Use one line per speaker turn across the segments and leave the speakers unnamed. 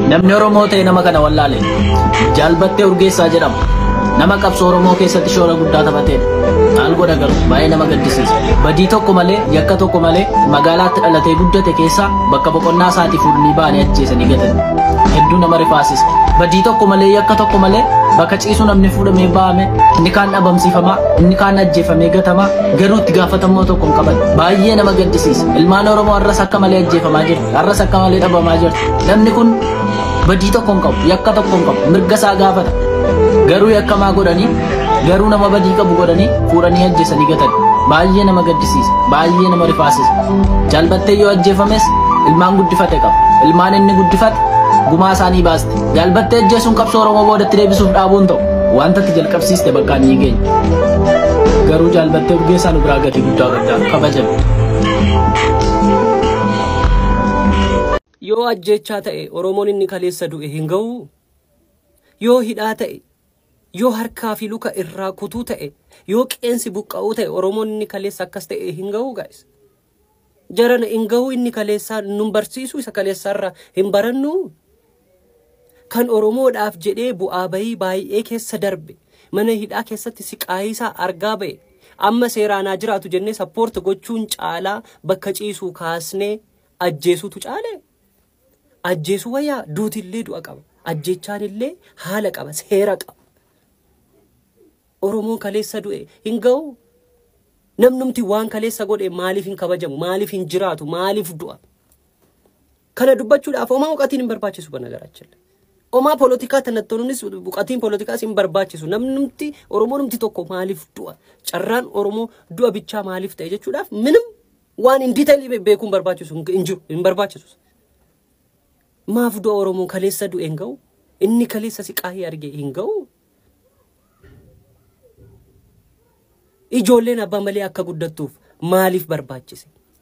Namni Oromoo ta'e nama kana wallaale. Jaalbattee Urgeessaa jedhama. Nama qabsoo Oromoo keessatti shoora guddaa taphatedha. Maal godha garuu baay'ee nama gaddisiisa. Badii tokko malee, yakka tokko malee magaalaatti dhalatee guddate keessaa bakka boqonnaa isaatii fuudhanii baanii ajjeesanii gatan. Hedduu nama rifaasisa. Badii tokko malee, yakka tokko malee bakka ciisu namni fuudhamee baame inni kaan dhabamsiifamaa inni kaan ajjeefamee gatamaa garuu itti gaafatamuu tokko hin qaban. Baay'ee nama gaddisiisa. Ilmaan Oromoo har'as akka malee ajjeefamaa jiru. Har'as akka malee dhabamaa jiru. Namni kun badii tokko hin qabu, yakka tokko hin qabu, mirga isaa gaafata. Garuu yakkamaa godhanii, garuu nama badii qabu godhanii fuudhanii ajjeesanii gatan. Baay'ee nama gaddisiisa, baay'ee nama rifaasisa. Jaalbattee yoo ajjeefames ilmaan guddifate qaba. Ilmaan inni guddifate gumaa isaanii baaste. Jaalbattee ajjeesuun qabsoo Oromoo boodatti deebisuuf dhaabuun ta'u wanta itti jalqabsiiste bakka ni geenya. Garuu jaalbattee urgeessaa nu biraa gatii guddaa qabdaa kabajame.
Yoo ajjechaa ta'e Oromoon inni kaleessa du'e hin ga'u. Yoo hidhaa ta'e, yoo harkaa fi luka irraa kutuu ta'e, yoo qeensi buqqa'uu ta'e Oromoon inni kaleessa akkas ta'e hin ga'u guys. Jarana hin ga'u inni kaleessaa nun barsiisu isa kaleessaarraa hin barannu. Kan Oromoodhaaf jedhee bu'aa bahii baay'ee keessa darbe mana hidhaa keessatti siqaayisaa argaa ba'e amma seeraanaa jiraatu jennee sappoorti gochuun caalaa bakka ciisuu kaasnee ajjeesuutu caale. Ajjeesuu wayyaa duutillee du'a qaba. Ajjechaan illee haala qaba, seera qaba. Oromoon kaleessa du'e hin ga'u. Namnumti waan kaleessa godhe maaliif hin kabajamu, maaliif hin jiraatu, maaliif du'a. Kana dubbachuudhaaf homaa buqatiin hin barbaachisu bana garaachille. Homaa poolitikaa tanattoonnis buqatiin poolitikaas hin barbaachisu. Namnumti Oromoo numti tokko maaliif du'a. Carraan Oromoo du'a bichaa maaliif ta'e jechuudhaaf minim waan hin diiteelii beekuun barbaachisu hin jiru, hin barbaachisu. Maaf du'a Oromoo kaleessa du'e hin ga'u? Inni kaleessa siqaahii arge hin ga'u? Ijoolleen abbaa malee akka guddattuuf maaliif barbaachise?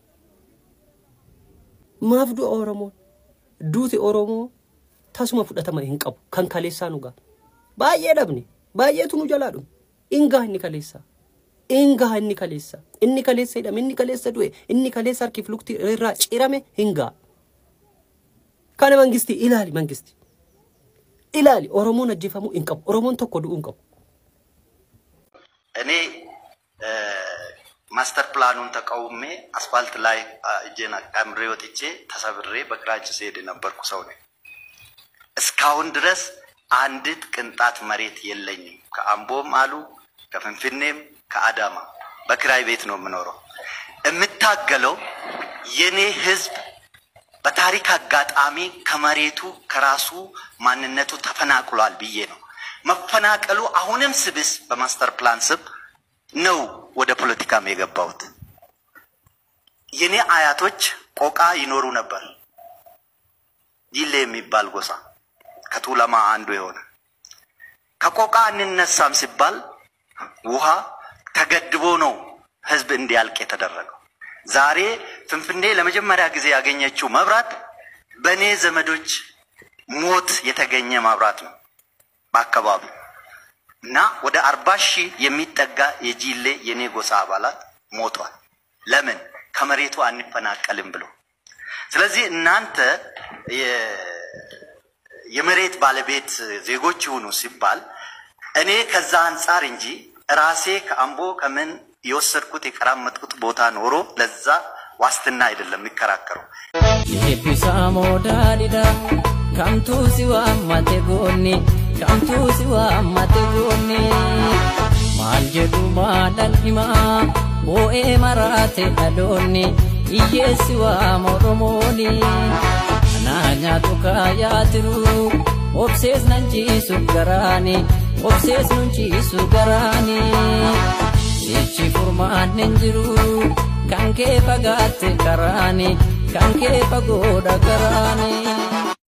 Maaf du'a Oromoo? Duuti Oromoo tasuma fudhatama hin qabu kan kaleessaa nu ga'a. Baay'ee dhabne baay'eetu nu jalaa dhume. Ingaa inni kaleessaa. Ingaa inni kaleessaa. Inni kaleessa hidhame inni kaleessa du'e inni kaleessa harkiif lukti irraa cirame hin ga'a. Kana mangisti ilaali mangisti. Ilaali Oromoon ajjeefamuu hin qabu. Oromoon tokko du'uu hin qabu.
እኔ ማስተር ፕላኑን ተቃውሜ አስፋልት ላይ እጄን አጣምሬ ወጥቼ ተሰብሬ በክራንች ስሄድ የነበርኩ ሰው ነኝ። እስካሁን ድረስ አንዲት ቅንጣት መሬት የለኝም። ከአምቦም አሉ ከፍንፍኔም ከአዳማ በክራይ ቤት ነው የምኖረው። የምታገለው የኔ ህዝብ በታሪክ አጋጣሚ ከመሬቱ ከራሱ ማንነቱ ተፈናቅሏል ብዬ ነው። መፈናቀሉ አሁንም ስብስ በማስተር ፕላን ስም ነው ወደ ፖለቲካም የገባሁት። የኔ አያቶች ቆቃ ይኖሩ ነበር። ጂሌ የሚባል ጎሳ ከቱለማ አንዱ የሆነ ከቆቃ እንነሳም ሲባል ውሃ ተገድቦ ነው ህዝብ እንዲያልቅ የተደረገው። ዛሬ ፍንፍኔ ለመጀመሪያ ጊዜ ያገኘችው መብራት በእኔ ዘመዶች ሞት የተገኘ መብራት ነው በአካባቢው እና ወደ አርባ ሺህ የሚጠጋ የጂሌ የኔ ጎሳ አባላት ሞቷል። ለምን? ከመሬቱ አንፈናቀልም ብሎ። ስለዚህ እናንተ የመሬት ባለቤት ዜጎች ይሁኑ ሲባል እኔ ከዛ አንጻር እንጂ ራሴ ከአምቦ ከምን የወሰድኩት የቀራመጥኩት ቦታ ኖሮ ለዛ ዋስትና አይደለም የሚከራከረው።
Eebbisa moodaalidha. Kamtuu si waammate goonni. Kamtuu si waammate goonni. Maal jedhu maalan himaa. Boo'ee maraate dhaloonni. Hiyyeessi waama Oromooni. Anaa nyaatu kaayaa tiru. Obsees nan ciisu garaani. Obsees nun ciisu garaani. Jechi furmaan hin jiru. Kan kee fagaatte karaani. Kan kee fagoodha garaani.